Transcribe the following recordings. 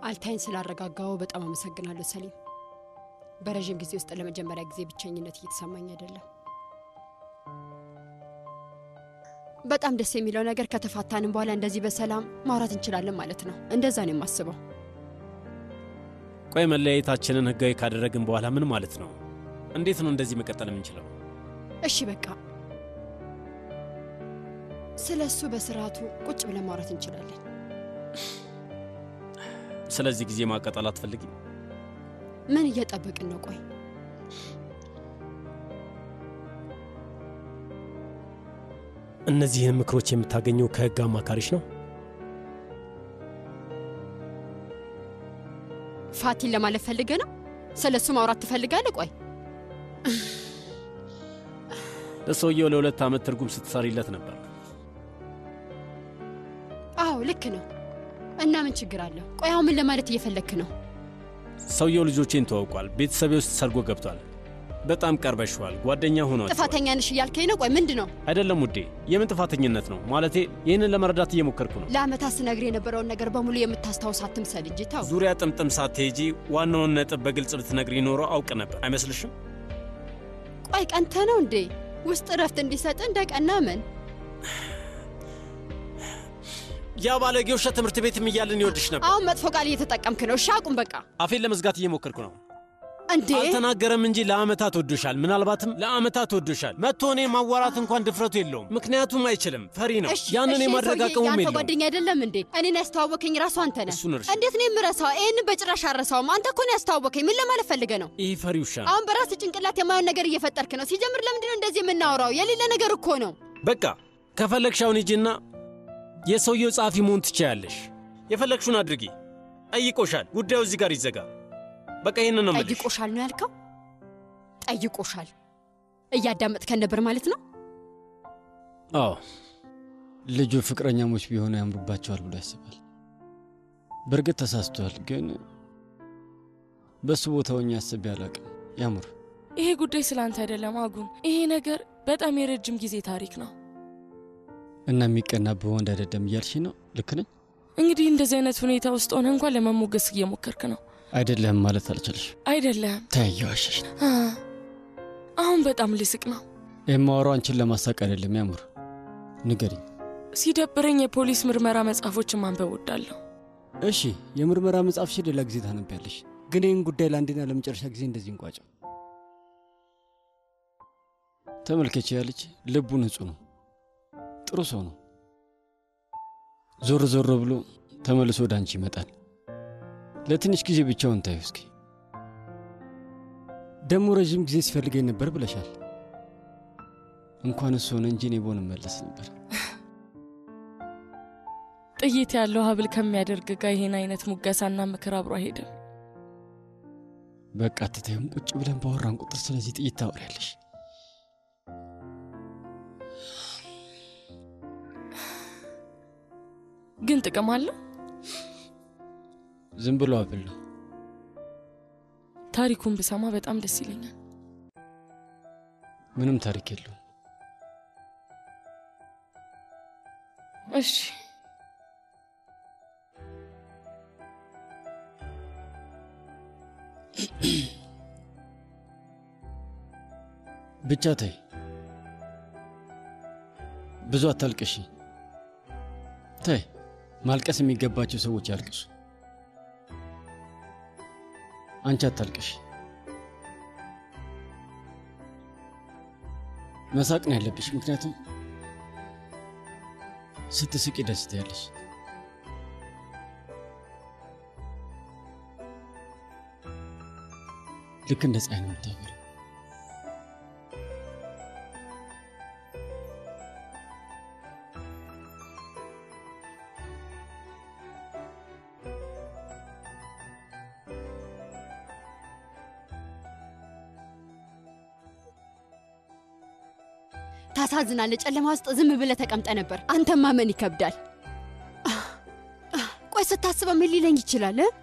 አልታይን ስላረጋጋው በጣም አመሰግናለሁ ሰሊም። በረዥም ጊዜ ውስጥ ለመጀመሪያ ጊዜ ብቸኝነት እየተሰማኝ አይደለም። በጣም ደስ የሚለው ነገር ከተፋታንም በኋላ እንደዚህ በሰላም ማውራት እንችላለን ማለት ነው። እንደዛ ነው የማስበው። ቆይ መለያየታችንን ህጋዊ ካደረግን በኋላ ምን ማለት ነው? እንዴት ነው እንደዚህ መቀጠል የምንችለው? እሺ በቃ ስለ እሱ በስርዓቱ ቁጭ ብለን ማውራት እንችላለን። ስለዚህ ጊዜ ማቀጠል አትፈልጊም? ምን እየጠበቅን ነው? ቆይ እነዚህን ምክሮች የምታገኘው ከህግ አማካሪሽ ነው? ፋቲን ለማለት ፈልገ ነው? ስለ እሱ ማውራት ትፈልጋለህ? ቆይ ለሰውየው ለሁለት ዓመት ትርጉም ስትሰሪለት ነበር። አዎ ልክ ነው። እና ምን ችግር አለው? ቆይ አሁን ምን ለማለት እየፈለግክ ነው? ሰውየው ልጆቼን ተዋውቋል። ቤተሰቤ ውስጥ ሰርጎ ገብቷል። በጣም ቀርበሽዋል። ጓደኛ ሆኗል። ጥፋተኛ ነሽ እያልከኝ ነው? ቆይ ምንድን ነው? አይደለም ውዴ፣ የምን ጥፋተኝነት ነው? ማለቴ ይህንን ለመረዳት እየሞከርኩ ነው። ለአመታት ስነግር የነበረውን ነገር በሙሉ የምታስታውስ አትምሰል እንጂ ተው። ዙሪያ ጥምጥም ሳትሄጂ ዋናውን ነጥብ በግልጽ ብትነግሪ ኖሮ አውቅ ነበር። አይመስልሽም? ቆይ ቀንተ ነው እንዴ? ውስጥ እረፍት እንዲሰጥ እንደ ቀና ምን ያ ባለጌ ውሻ ትምህርት ቤትም እያለን ይወድሽ ነበር። አሁን መጥፎ ቃል እየተጠቀምክ ነው። እሺ አቁም በቃ። አፌን ለመዝጋት እየሞከርኩ ነው። እንዴ አልተናገረም እንጂ ለአመታት ወዶሻል። ምናልባትም ለአመታት ወዶሻል። መጥቶ እኔ ማዋራት እንኳን ድፍረቱ የለውም። ምክንያቱም አይችልም፣ ፈሪ ነው። እሺ፣ ያንን እሺ፣ የማድረግ ሰውዬ አቅሙም የአንተ የለውም። ጓደኛ አይደለም እንዴ? እኔን ያስተዋወከኝ ራሱ አንተ ነህ። እሱን እርሺ። እንዴት ነው የምረሳው? ይህን በጭራሽ አረሳውም። አንተ እኮ ነው ያስተዋወከኝ። ምን ለማለት ፈልገ ነው? ይህ ፈሪ ውሻ ነው። አሁን በራስ ጭንቅላት የማየውን ነገር እየፈጠርክ ነው። ሲጀምር ለምንድን ነው እንደዚህ የምናወራው? የሌለ ነገር እኮ ነው። በቃ ከፈለግሽ አሁን ሂጂና የሰውየው ጸሐፊ መሆን ትችያለሽ። የፈለግሽውን አድርጊ። ጠይቆሻል። ጉዳዩ እዚህ ጋር ይዘጋ። በቃ ይህንን ነው የምልሽ። ጠይቆሻል ነው ያልከው? ጠይቆሻል። እያዳመጥከን ነበር ማለት ነው? አዎ ልጁ ፍቅረኛሞች ቢሆኑ ያምሩባቸዋል ብሎ ያስባል። በእርግጥ ተሳስቷል፣ ግን በሱ ቦታ ሆኜ አስቤ አላቅም። ያሙር ይሄ ጉዳይ ስለ አንተ አይደለም አጉን። ይሄ ነገር በጣም የረጅም ጊዜ ታሪክ ነው። እና የሚቀናብህ ወንድ አይደለም እያልሽ ነው? ልክ ነኝ? እንግዲህ እንደዚህ አይነት ሁኔታ ውስጥ ሆነ እንኳን ለመሞገስ እየሞከርክ ነው አይደለህም ማለት አልችልሽ። አይደለም? ተያየዋሸሽ ነው። አ፣ አሁን በጣም ልስቅ ነው። የማወራው አንቺን ለማሳቅ አይደለም። ያሙር ንገሪኝ። ሲደብረኝ የፖሊስ ምርመራ መጽሐፎችን ማንበብ ወዳለሁ። እሺ የምርመራ መጽሐፍሽ ሌላ ጊዜ ታነቢያለሽ፣ ግን ይህን ጉዳይ ለአንዴና ለመጨረሻ ጊዜ እንደዚህ እንቋጨው። ተመልከች፣ ያለች ልቡ ንጹሕ ነው፣ ጥሩ ሰው ነው። ዞር ዞር ብሎ ተመልሶ ወደ አንቺ ይመጣል። ለትንሽ ጊዜ ብቻውን ታዩ እስኪ። ደግሞ ረዥም ጊዜ ሲፈልገኝ ነበር ብለሻል። እንኳን እሱ ሆነ እንጂ እኔ ብሆን እመለስ ነበር። ጥይት ያለው ሀብል ከሚያደርግ ጋር ይሄን አይነት ሙገሳና ምክር አብሮ አይሄድም። በቃ አትታዩም። ቁጭ ብለን ባወራን ቁጥር ስለዚህ ጥይት ታወሪያለሽ። ግን ጥቅም አለው። ዝም ብሎ አብል ነው። ታሪኩን ብሰማ በጣም ደስ ይለኛል። ምንም ታሪክ የለውም። እሺ ብቻ ተይ፣ ብዙ አታልቅሺ። ተይ፣ ማልቀስ የሚገባቸው ሰዎች ያልቅሱ። አንቺ አታልቅሺ። መሳቅ ነው ያለብሽ፣ ምክንያቱም ስትስቂ ደስ ትያለሽ። ልክ እንደ ፀሐይ ነው የምታበሪው። ታሳዝናለህ። ጨለማ ውስጥ ዝም ብለህ ተቀምጠ ነበር። አንተን ማመን ይከብዳል። ቆይ ስታስበው ምን ሊለኝ ይችላል? እ?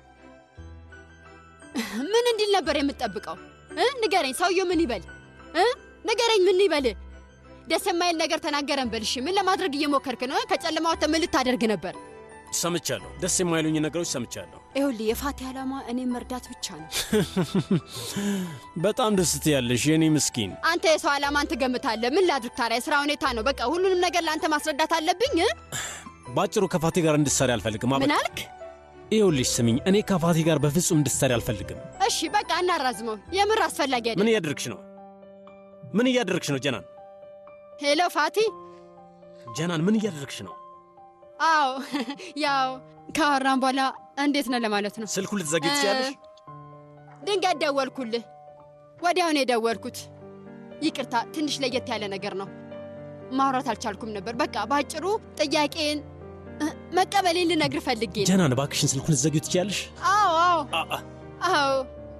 ምን እንዲል ነበር የምትጠብቀው? እ? ንገረኝ። ሰውየው ምን ይበል? እ? ንገረኝ፣ ምን ይበል? ደስ የማይል ነገር ተናገረን በል። እሺ፣ ምን ለማድረግ እየሞከርክ ነው? ከጨለማ ወጥተህ ምን ልታደርግ ነበር? ሰምቻለሁ። ደስ የማይሉኝ ነገሮች ሰምቻለሁ። ይኸውልህ የፋቲ ዓላማ እኔም መርዳት ብቻ ነው። በጣም ደስ ትያለሽ የኔ ምስኪን። አንተ የሰው ዓላማን ትገምታለህ። ምን ላድርግ ታዲያ? የስራ ሁኔታ ነው። በቃ ሁሉንም ነገር ለአንተ ማስረዳት አለብኝ እ? ባጭሩ ከፋቴ ጋር እንድትሰሪ አልፈልግም። ምን አበቃ። አልክ? ይኸውልሽ ስሚኝ፣ እኔ ከፋቴ ጋር በፍጹም እንድትሰሪ አልፈልግም። እሺ በቃ እናራዝመው። የምር አስፈላጊ ምን አይደለም። እያደረግሽ ነው? ምን እያደረግሽ ነው ጀናን? ሄሎ ፋቲ። ጀናን ምን እያደረግሽ ነው? አዎ ያው ካወራን በኋላ እንዴት ነው ለማለት ነው። ስልኩ ልትዘጊ ትችያለሽ? ድንገት ደወልኩልህ። ወዲያውን የደወልኩት። ይቅርታ፣ ትንሽ ለየት ያለ ነገር ነው። ማውራት አልቻልኩም ነበር። በቃ በአጭሩ ጥያቄን እ፣ መቀበሌን ልነግር ፈልጌ ነው። ጀናን እባክሽን ስልኩን ልትዘጊ ትችያለሽ? አዎ አዎ አ- አ- አዎ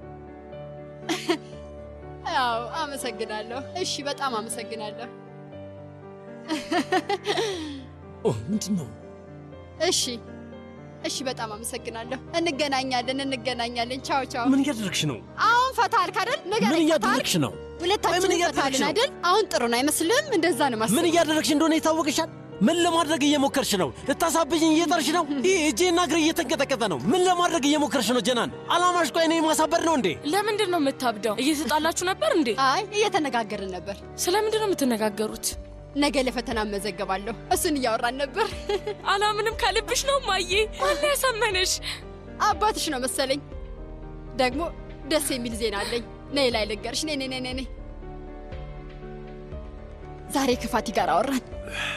አዎ፣ አመሰግናለሁ። እሺ፣ በጣም አመሰግናለሁ። ኦ ምንድን ነው? እሺ እሺ፣ በጣም አመሰግናለሁ። እንገናኛለን እንገናኛለን። ቻው ቻው። ምን እያደረግሽ ነው? አሁን ፈታ አልክ አይደል? ምን ንገረኝ፣ ፈታ አልክ? እያደረግሽ ነው? ሁለታችንም ምን እያደረግሽ ፈታልን ነው? አይደል? አሁን ጥሩ ነው አይመስልም? እንደዛ ነው ማሰብ። ምን እያደረግሽ እንደሆነ ይታወቅሻል? ምን ለማድረግ እየሞከርሽ ነው? ልታሳብጅኝ እየጠርሽ ነው? ይህ እጄና እግሬ እየተንቀጠቀጠ ነው። ምን ለማድረግ እየሞከርሽ ነው ጀናን? አላማሽ ቆይ እኔ ማሳበር ነው እንዴ? ለምንድን ነው የምታብደው? እየተጣላችሁ ነበር እንዴ? አይ እየተነጋገርን ነበር። ስለምንድን ነው የምትነጋገሩት? ነገ ለፈተና እመዘገባለሁ። እሱን እያወራን ነበር። አላምንም ከልብሽ ነው ማዬ? ማን ያሳመነሽ? አባትሽ ነው መሰለኝ። ደግሞ ደስ የሚል ዜና አለኝ። ነይ ላይ ልንገርሽ። ነይ ነይ ነይ ነይ። ዛሬ ከፋቲ ጋር አወራን።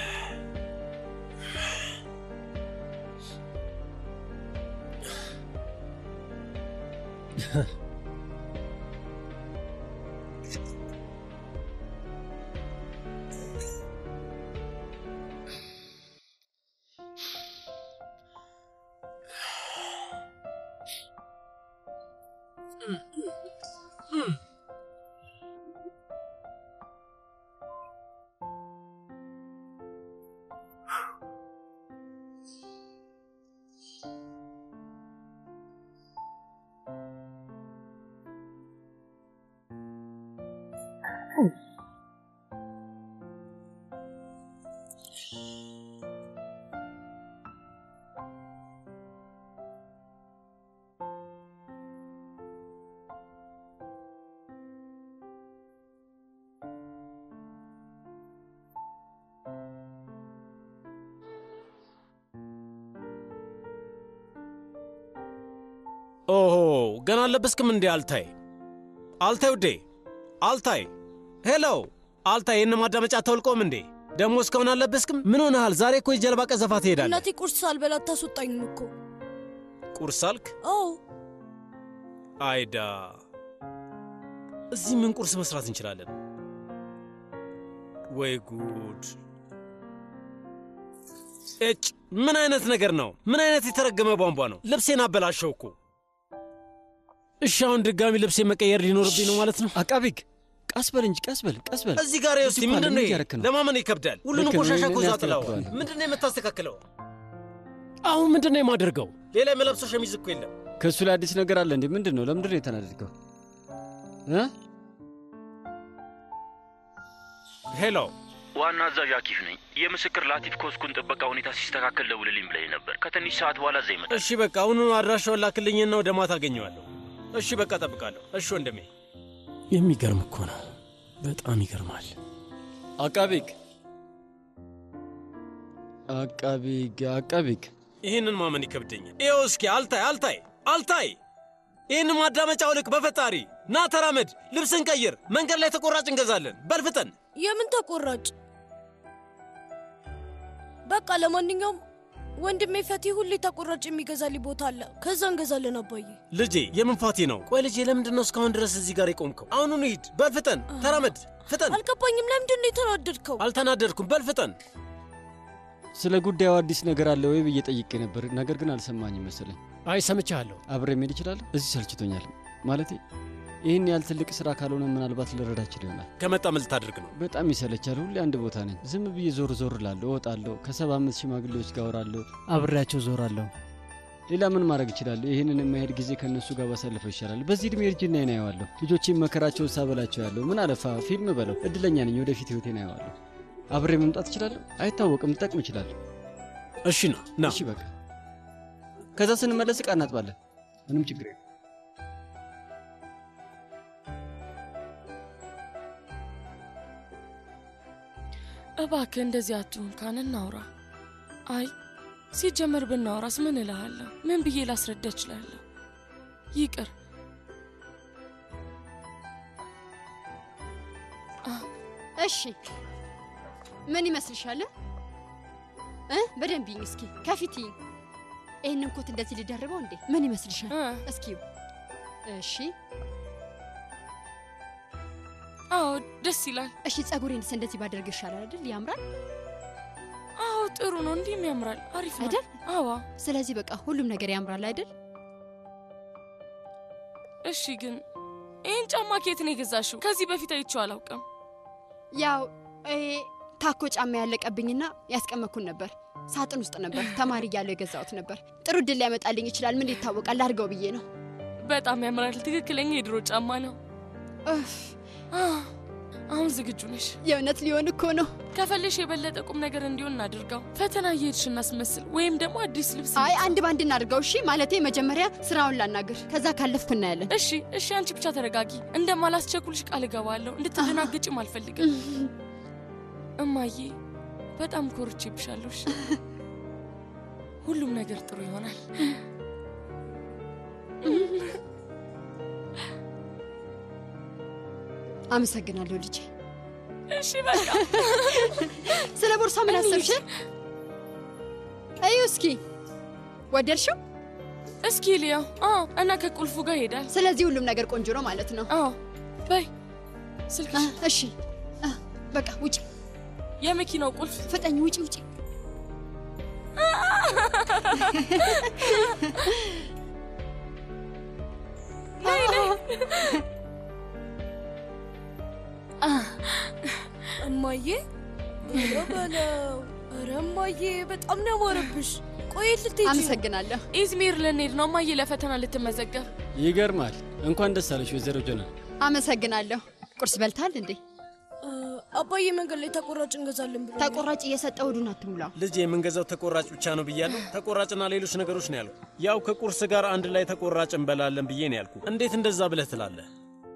ኦሆ ገና አልለበስክም እንዴ? አልታይ አልታይ ውዴ አልታይ ሄሎ አልታይ ይህን ማዳመጫ አታውልቆም እንዴ? ደግሞ እስካሁን አልለበስክም? ምን ሆነሃል? ዛሬ እኮ የጀልባ ቀዘፋ ትሄዳለህ። እናቴ ቁርስ ሳልበላ አታስወጣኝም እኮ። ቁርስ አልክ? አዎ አይዳ እዚህ ምን ቁርስ መስራት እንችላለን? ወይ ጉድ! እጭ ምን አይነት ነገር ነው? ምን አይነት የተረገመ ቧንቧ ነው? ልብሴን አበላሸው እኮ። እሺ አሁን ድጋሚ ልብሴ መቀየር ሊኖርብኝ ነው ማለት ነው? አቃቤ ሕግ ቀስ በል እንጂ ቀስ በል ቀስ በል። እዚህ ጋር ውስጥ እዚህ እኮ ምንድን ነው ምን ይሄ? እያደረክ ነው? ለማመን ይከብዳል። ሁሉንም ልክ ነው፣ ቆሻሻ እኮ እኔ እዛ ጥለዋል። አስተካክለዋለሁ። ምንድን ነው የምታስተካክለው? አሁን ምንድን ነው የማደርገው? ሌላ የመለብሰው ሸሚዝ እኮ የለም። ከእሱ ላይ አዲስ ነገር አለ እንዴ? ምንድን ነው? ለምንድን ነው የተናደድከው? እ? ሄሎ ዋና አዛዥ አኪፍ ነኝ። የምስክር ላቲፍ ኮስኩን ጥበቃ ሁኔታ ሲስተካከል ደውልልኝ ብለኝ ነበር። ከትንሽ ሰዓት በኋላ እዛ ይመጣል። እሺ በቃ አሁኑኑ አድራሻውን ላክልኝና ወደ ማታ አገኘዋለሁ። እሺ በቃ ጠብቃለሁ። እሺ ወንድሜ። የሚገርም እኮ ነው። በጣም ይገርማል። አቃቤ ሕግ አቃቤ ሕግ አቃቤ ሕግ ይህንን ማመን ይከብደኛል። ይኸው እስኪ አልታይ አልታይ አልታይ፣ ይህን ማዳመጫ አውልቅ በፈጣሪ ና ተራመድ፣ ልብስን ቀይር፣ መንገድ ላይ ተቆራጭ እንገዛለን። በልፍጠን የምን ተቆራጭ? በቃ ለማንኛውም ወንድሜ ፈቲ ሁሌ ተቆራጭ የሚገዛልኝ ቦታ አለ። ከዛ እንገዛለን አባዬ። ልጄ የምን ፋቲ ነው? ቆይ ልጄ ለምንድን ነው እስካሁን ድረስ እዚህ ጋር የቆምከው? አሁኑኑ ሂድ፣ በልፍጠን ተራመድ፣ ፍጠን። አልገባኝም። ለምንድን ነው የተናደድከው? አልተናደድኩም፣ በልፍጠን። ስለ ጉዳዩ አዲስ ነገር አለ ወይ ብዬ ጠይቄ ነበር፣ ነገር ግን አልሰማኝም መሰለኝ። አይ ሰምቻለሁ። አብሬ መሄድ እችላለሁ? እዚህ ሰልችቶኛል። ማለቴ ይህን ያህል ትልቅ ስራ ካልሆነ ምናልባት ልረዳችል ይሆናል። ከመጣ ምን ልታደርግ ነው? በጣም ይሰለቻል። ሁሌ አንድ ቦታ ነኝ። ዝም ብዬ ዞር ዞር እላለሁ፣ እወጣለሁ፣ ከሰባ አምስት ሽማግሌዎች ጋር አወራለሁ፣ አብሬያቸው ዞራለሁ። ሌላ ምን ማድረግ እችላለሁ? ይህንን የማሄድ ጊዜ ከእነሱ ጋር ባሳልፈው ይሻላል። በዚህ ዕድሜ እርጅና አየዋለሁ። ልጆቼን መከራቸውን ሳበላቸው ያለሁ ምን አለፋ ፊልም በለው። እድለኛ ነኝ። ወደፊት ህይወቴን አየዋለሁ። አብሬ መምጣት እችላለሁ? አይታወቅም። ልጠቅም እችላለሁ። እሺ ና ና። እሺ በቃ ከዛ ስንመለስ ዕቃ እናጥባለን። ምንም ችግር የለም። እባክህ እንደዚህ አትሁን ካን እናውራ። አይ ሲጀመር ብናወራስ ምን እልሃለሁ? ምን ብዬ ላስረዳ እችላለሁ? ይቅር እሺ ምን ይመስልሻል እ በደንብ ይኝ እስኪ ከፊት ይኝ ይህንን ኮት እንደዚህ ልደርበው እንዴ ምን ይመስልሻል እ እስኪ እሺ አዎ ደስ ይላል። እሺ ጸጉሬንስ እንደዚህ ባደርግ ይሻላል አይደል ያምራል አዎ ጥሩ ነው። እንዲህም ያምራል። አሪፍ ነው አይደል? አዋ ስለዚህ በቃ ሁሉም ነገር ያምራል አይደል እሺ ግን ይህን ጫማ ከየት ነው የገዛሽው? ከዚህ በፊት አይቼው አላውቅም። ያው ይሄ ታኮ ጫማ ያለቀብኝና ያስቀመኩን ነበር ሳጥን ውስጥ ነበር ተማሪ እያለሁ የገዛሁት ነበር ጥሩ ድል ሊያመጣልኝ ይችላል ምን ይታወቃል አድርገው ብዬ ነው በጣም ያምራል። ትክክለኛ የድሮ ጫማ ነው። እፍ፣ አ፣ አሁን ዝግጁ ነሽ? የእውነት ሊሆን እኮ ነው ከፈለሽ የበለጠ ቁም ነገር እንዲሆን እናድርገው። ፈተና እየሄድሽ እናስመስል፣ ወይም ደግሞ አዲስ ልብስ አይ እንግዛ። አንድ ባንድ እናድርገው እሺ ማለቴ መጀመሪያ ስራውን ላናግር ከዛ ካለፍኩ እናያለን እሺ እሺ፣ አንቺ ብቻ ተረጋጊ። እንደማላስቸኩልሽ ቃል እገባለሁ። እንድትደናገጭም አልፈልግም። እማዬ በጣም ኮርቼብሻለሁ። እሺ? ሁሉም ነገር ጥሩ ይሆናል። አመሰግናለሁ ልጄ እሺ በቃ ስለ ቦርሳ ምን አሰብሽ እዩ እስኪ ወደድሽው እስኪ ልያው። አዎ እና ከቁልፉ ጋር ይሄዳል። ስለዚህ ሁሉም ነገር ቆንጆ ነው ማለት ነው አዎ በይ አ፣ ስልክሽ፣ እሺ አ፣ በቃ ውጪ የመኪናው ቁልፍ ፍጠኝ ውጪ ውጪ እማዬ ኧረ በለው ኧረ እማዬ በጣም ነው ያማረብሽ። ቆይ የት ልትሄጂ ነው? አመሰግናለሁ ኢዝሚር ልንሄድ ነው። እማዬ ለፈተና ልትመዘገብ። ይገርማል። እንኳን ደስ አለሽ ወይዘሮ ጀናል። አመሰግናለሁ ቁርስ በልታል እንዴ እ፣ አባዬ መንገድ ላይ ተቆራጭ እንገዛለን ብሎ ተቆራጭ እየሰጠ ሆዱን አትሙላው ልጅ የምንገዛው ተቆራጭ ብቻ ነው ብያለሁ። ተቆራጭና ሌሎች ነገሮች ነው ያልኩ። ያው ከቁርስ ጋር አንድ ላይ ተቆራጭ እንበላለን ብዬ ነው ያልኩ። እንዴት እንደዛ ብለህ ትላለህ?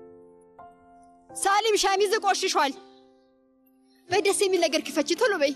ሳሊም ሸሚዝ ቆሽሿል በይ ደስ የሚል ነገር ክፈቺ ቶሎ በይ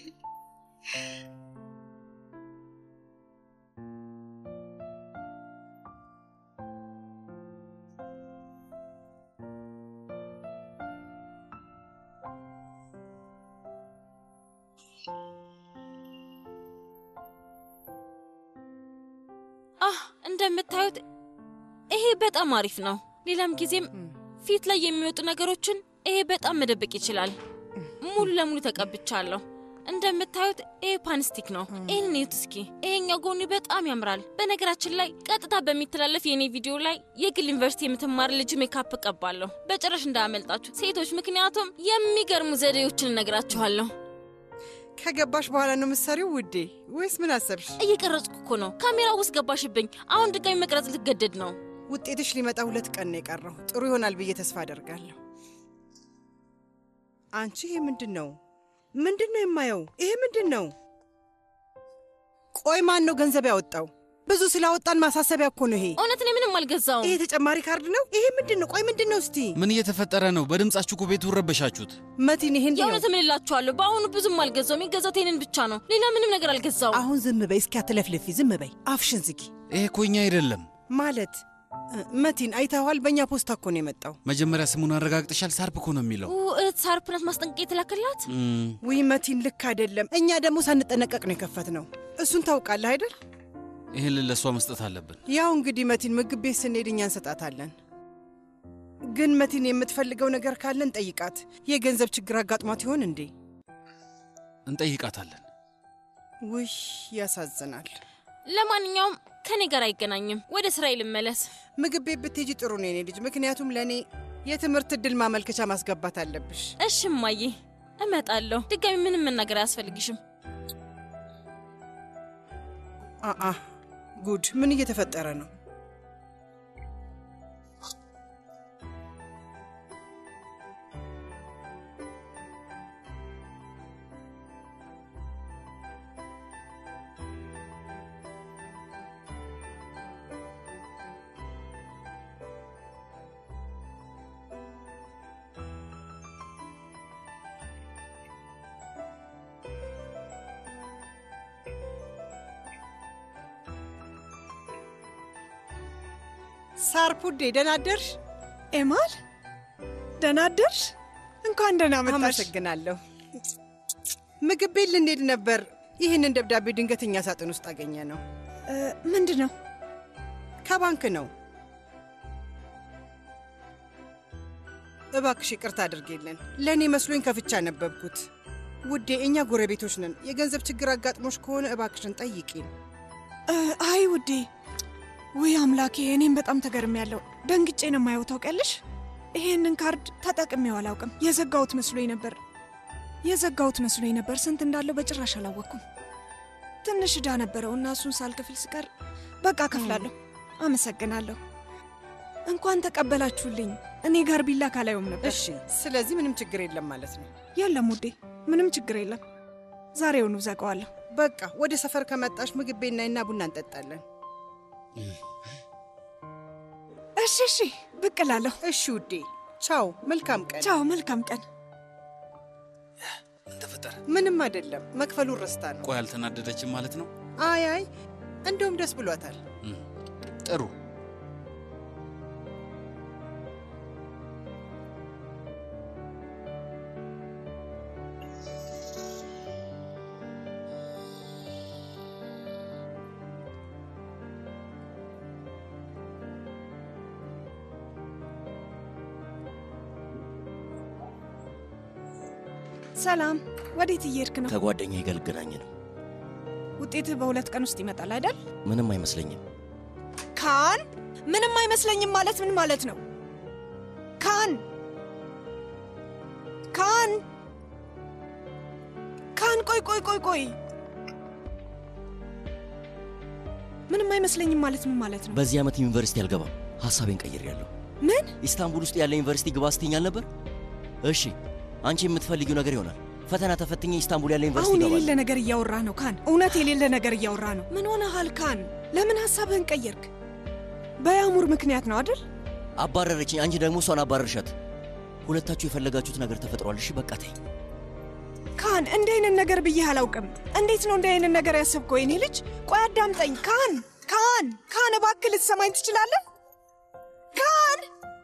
አህ እንደምታዩት ይሄ በጣም አሪፍ ነው። ሌላም ጊዜም ፊት ላይ የሚወጡ ነገሮችን ይሄ በጣም መደበቅ ይችላል። ሙሉ ለሙሉ ተቀብቻለሁ። እንደምታዩት ይሄ ፓንስቲክ ነው። ይህንን እዩት እስኪ። ይሄኛው ጎኒ በጣም ያምራል። በነገራችን ላይ ቀጥታ በሚተላለፍ የእኔ ቪዲዮ ላይ የግል ዩኒቨርሲቲ የምትማር ልጅ ሜካፕ እቀባለሁ። በጭራሽ እንዳያመልጣችሁ ሴቶች፣ ምክንያቱም የሚገርሙ ዘዴዎችን እነግራችኋለሁ። ከገባሽ በኋላ ነው ምሳሌው ውዴ፣ ወይስ ምን አሰብሽ? እየቀረጽኩ እኮ ነው። ካሜራ ውስጥ ገባሽብኝ። አሁን ድጋሚ መቅረጽ ልትገደድ ነው። ውጤትሽ ሊመጣ ሁለት ቀን ነው የቀረው። ጥሩ ይሆናል ብዬ ተስፋ አደርጋለሁ። አንቺ ይሄ ምንድን ነው? ምንድን ነው የማየው? ይሄ ምንድን ነው? ቆይ ማን ነው ገንዘብ ያወጣው? ብዙ ስላወጣን ማሳሰቢያ እኮ ነው ይሄ። እውነት እኔ ምንም አልገዛውም። ይሄ ተጨማሪ ካርድ ነው። ይሄ ምንድን ነው? ቆይ ምንድን ነው? እስቲ ምን እየተፈጠረ ነው? በድምጻችሁ እኮ ቤቱን ረበሻችሁት። መቲን፣ ይሄ እንዲህ ነው። የእውነት እምልላችኋለሁ በአሁኑ ብዙም አልገዛውም። የገዛሁት ይሄንን ብቻ ነው። ሌላ ምንም ነገር አልገዛውም። አሁን ዝም በይ እስኪ፣ አትለፍልፊ። ዝም በይ፣ አፍሽን ዝጊ። ይሄ እኮ እኛ አይደለም። ማለት እ፣ መቲን አይተኸዋል? በእኛ ፖስታ እኮ ነው የመጣው። መጀመሪያ ስሙን አረጋግጠሻል? ሳርፕ እኮ ነው የሚለው። ኡ፣ እህት ሳርፕ ናት ማስጠንቀቂያ የተላከላት። እም፣ ውይ መቲን፣ ልክ አይደለም። እኛ ደግሞ ሳንጠነቀቅ ነው የከፈትነው። እሱን ታውቃለህ አይደል? ይህን ለእሷ መስጠት አለብን። ያው እንግዲህ መቲን ምግብ ቤት ስንሄድ እኛ እንሰጣታለን። ግን መቲን የምትፈልገው ነገር ካለን ጠይቃት። የገንዘብ ችግር አጋጥሟት ይሆን እንዴ? እንጠይቃታለን። ውይ ያሳዝናል። ለማንኛውም ከኔ ጋር አይገናኝም። ወደ ስራዬ ልመለስ። ምግብ ቤት ብትሄጂ ጥሩ ነው የኔ ልጅ፣ ምክንያቱም ለእኔ የትምህርት እድል ማመልከቻ ማስገባት አለብሽ። እሺ እማዬ፣ እመጣለሁ። ድጋሚ ምንም መናገር አያስፈልግሽም። አአ ጉድ! ምን እየተፈጠረ ነው? ሳርፑዴ ደህና አደርሽ? ኤማል ደህና አደርሽ? እንኳን ደህና መጣሽ። አመሰግናለሁ። ምግብ ቤት ልንሄድ ነበር። ይህንን ደብዳቤ ድንገተኛ ሳጥን ውስጥ አገኘ ነው። ምንድን ነው? ከባንክ ነው። እባክሽ ይቅርታ አድርጌልን። ለእኔ መስሎኝ ከፍቻ ነበብኩት። ውዴ፣ እኛ ጎረቤቶች ነን። የገንዘብ ችግር አጋጥሞሽ ከሆነ እባክሽን ጠይቂን። እ፣ አይ ውዴ፣ ውይ አምላኬ፣ እኔም በጣም ተገርሜያለሁ። ደንግጬ ነው የማየው። ታውቂያለሽ፣ ይሄንን ካርድ ተጠቅሜው አላውቅም። የዘጋሁት መስሎኝ ነበር የዘጋሁት መስሎኝ ነበር። ስንት እንዳለው በጭራሽ አላወቅኩም። ትንሽ ዕዳ ነበረው እና እሱን ሳልከፍል ስቀር በቃ ከፍላለሁ። አመሰግናለሁ። እንኳን ተቀበላችሁልኝ። እኔ ጋር ቢላ ካላየውም ነበር። እሺ፣ ስለዚህ ምንም ችግር የለም ማለት ነው። የለም ውዴ፣ ምንም ችግር የለም። ዛሬውኑ ዘጋዋለሁ። በቃ ወደ ሰፈር ከመጣሽ ምግብ ቤት ናይና ቡና እንጠጣለን። እሺ፣ እሺ፣ ብቅ እላለሁ። እሺ ውዴ፣ ቻው። መልካም ቀን። ቻው፣ መልካም ቀን። ተፈጠረ? ምንም አይደለም። መክፈሉን ረስታ ነው። ቆይ አልተናደደችም ማለት ነው? አይ አይ፣ እንደውም ደስ ብሏታል። ጥሩ። ሰላም፣ ወዴት እየሄድክ ነው? ከጓደኛዬ ጋር ልገናኝ ነው። ውጤትህ በሁለት ቀን ውስጥ ይመጣል አይደል? ምንም አይመስለኝም። ካን፣ ምንም አይመስለኝም ማለት ምን ማለት ነው? ካን ካን ካን፣ ቆይ ቆይ ቆይ ቆይ፣ ምንም አይመስለኝም ማለት ምን ማለት ነው? በዚህ ዓመት ዩኒቨርሲቲ አልገባም። ሐሳቤን ቀይሬያለሁ። ምን? ኢስታንቡል ውስጥ ያለ ዩኒቨርሲቲ ግባ ስትይኝ ነበር? እሺ፣ አንቺ የምትፈልጊው ነገር ይሆናል። ፈተና ተፈትኜ ኢስታንቡል ያለ ዩኒቨርሲቲ አሁን ይገባል። የሌለ ነገር እያወራ ነው ካን። እውነት የሌለ ነገር እያወራ ነው። ምን ሆነሃል ካን? ለምን ሀሳብህን ቀየርክ? በያሙር ምክንያት ነው አይደል? አባረረችኝ፣ አንቺ ደግሞ እሷን አባረርሻት። ሁለታችሁ የፈለጋችሁት ነገር ተፈጥሯል። እሺ በቃ ተይ። ካን እንዲህ አይነት ነገር ብዬ አላውቅም። እንዴት ነው እንዲህ አይነት ነገር ያሰብከው የኔ ልጅ? ቆይ አዳምጠኝ ካን። ካን ካን፣ እባክህ ልትሰማኝ ትችላለህ? ካን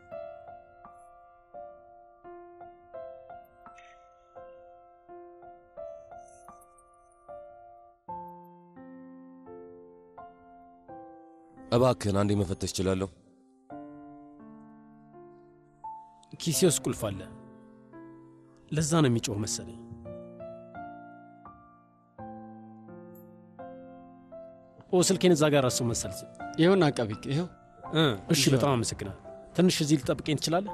እባክህን አንዴ መፈተሽ እችላለሁ? ኪሴ ውስጥ ቁልፍ አለ። ለዛ ነው የሚጮህ መሰለኝ። ኦ ስልኬን እዛ ጋር ረሳሁ መሰል። ይኸውና አቃቢቅ፣ ይኸው። እ፣ እሺ በጣም አመሰግናል። ትንሽ እዚህ ልጠብቀኝ ትችላለህ?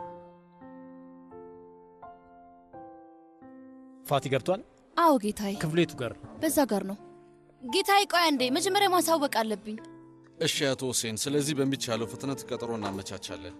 ፋቲ ገብቷል? አዎ ጌታዬ፣ ክፍሌቱ ጋር ነው። በዛ ጋር ነው። ጌታዬ ቆይ አንዴ፣ መጀመሪያ ማሳወቅ አለብኝ። እሺ አቶ ሁሴን፣ ስለዚህ በሚቻለው ፍጥነት ቀጠሮ እናመቻቻለን።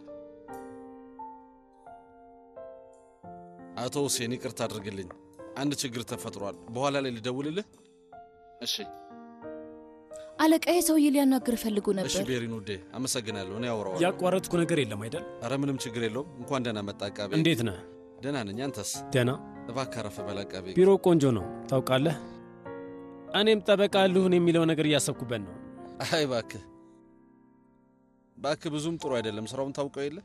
አቶ ሁሴን ይቅርታ አድርግልኝ፣ አንድ ችግር ተፈጥሯል። በኋላ ላይ ልደውልልህ። እሺ አለቃዬ ሰውዬ ሊያናግር ፈልጎ እሺ። ነበር። ቤሪን ውዴ፣ አመሰግናለሁ። እኔ አወራዋለሁ። ያቋረጥኩ ነገር የለም አይደል? አረ ምንም ችግር የለውም። እንኳን ደህና መጣ አቃቤ። እንዴት ነህ? ደህና ነኝ። አንተስ? ደህና። እባክህ አረፍ በል አቃቤ። ቢሮ ቆንጆ ነው ታውቃለህ። እኔም ጠበቃ ልሁን የሚለው ነገር እያሰብኩበት ነው። አይ እባክህ እባክህ፣ ብዙም ጥሩ አይደለም። ስራውን ታውቀው የለ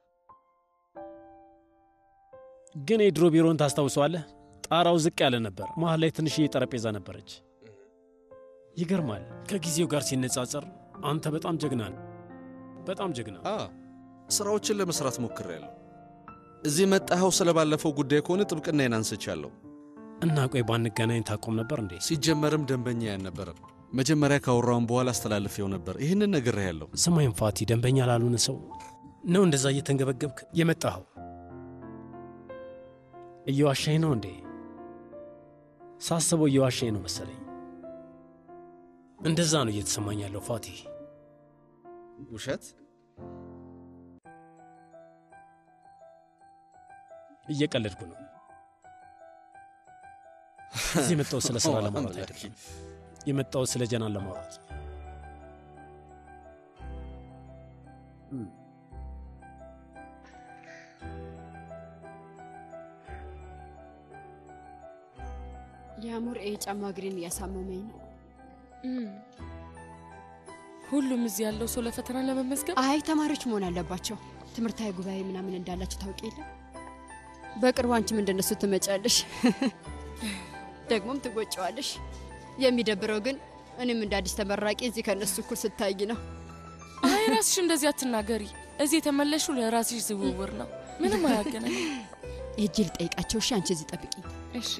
ግን የድሮ ቢሮን ታስታውሰዋለህ? ጣራው ዝቅ ያለ ነበር። መሀል ላይ ትንሽዬ ጠረጴዛ ነበረች። ይገርማል። ከጊዜው ጋር ሲነጻጸር አንተ በጣም ጀግና ነህ። በጣም ጀግና። አ ስራዎችን ለመስራት ሞክሬያለሁ። እዚህ መጣኸው ስለባለፈው ጉዳይ ከሆነ ጥብቅናዬን አንስቻለሁ። እና ቆይ ባንገናኝ ታቆም ነበር እንዴ? ሲጀመርም ደንበኛ ያልነበረም መጀመሪያ ካወራውን በኋላ አስተላልፌው ነበር። ይህንን ነግሬሃለሁ። ስማይም ፋቲ፣ ደንበኛ ላልሆነ ሰው ነው እንደዛ እየተንገበገብክ የመጣኸው? እየዋሻኝ ነው እንዴ? ሳስበው እየዋሻኝ ነው መሰለኝ። እንደዛ ነው እየተሰማኝ ያለው ፋቲ። ውሸት? እየቀለድኩ ነው። እዚህ የመጣው ስለ ስራ ለማውራት አይደለም። የመጣው ስለ ጀናን ለማውራት የአሙር ኤ ጫማ እግሬን እያሳመመኝ ነው። ሁሉም እዚህ ያለው ሰው ለፈተና ለመመዝገብ አይ ተማሪዎች መሆን አለባቸው። ትምህርታዊ ጉባኤ ምናምን እንዳላቸው ታውቂ የለ በቅርቡ አንቺም እንደነሱ ትመጫለሽ፣ ደግሞም ትጎጨዋለሽ። የሚደብረው ግን እኔም እንደ አዲስ ተመራቂ እዚህ ከእነሱ እኩል ስታይ ነው። አይ ራስሽ እንደዚህ አትናገሪ። እዚህ የተመለሹ ለራስሽ ዝውውር ነው፣ ምንም አያገናኝ። ሄጄ ልጠይቃቸው። እሺ፣ አንቺ እዚህ ጠብቂ። እሺ።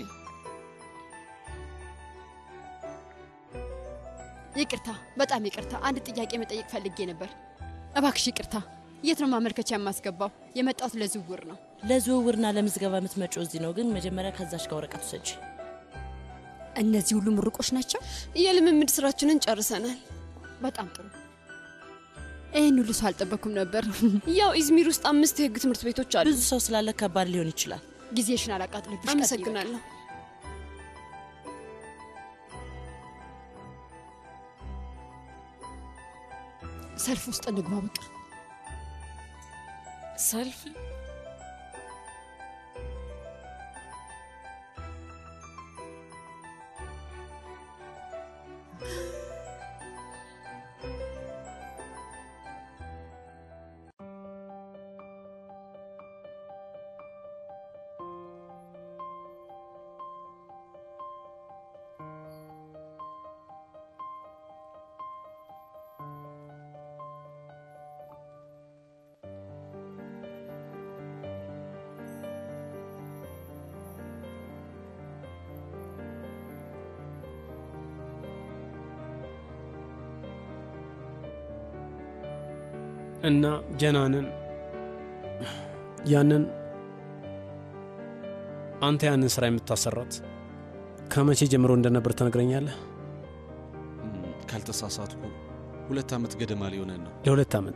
ይቅርታ፣ በጣም ይቅርታ። አንድ ጥያቄ መጠየቅ ፈልጌ ነበር። እባክሽ ይቅርታ። የት ነው ማመልከቻ የማስገባው? የመጣሁት ለዝውውር ነው። ለዝውውርና ለምዝገባ የምትመጪው እዚህ ነው፣ ግን መጀመሪያ ከዛች ጋር ወረቀት ውሰጂ። እነዚህ ሁሉ ምሩቆች ናቸው? የልምምድ ስራችንን ጨርሰናል። በጣም ጥሩ። ይህን ሁሉ ሰው አልጠበኩም ነበር። ያው ኢዝሚር ውስጥ አምስት የህግ ትምህርት ቤቶች አሉ። ብዙ ሰው ስላለ ከባድ ሊሆን ይችላል። ጊዜሽን አላቃጥልብሽ። አመሰግናለሁ። ሰልፍ ውስጥ እንግባ። በቃ ሰልፍ እና ጀናንን ያንን አንተ ያንን ስራ የምታሰራት ከመቼ ጀምሮ እንደነበር ትነግረኛለህ? ካልተሳሳትኩ ሁለት ዓመት ገደማ ሊሆነን ነው። ለሁለት ዓመት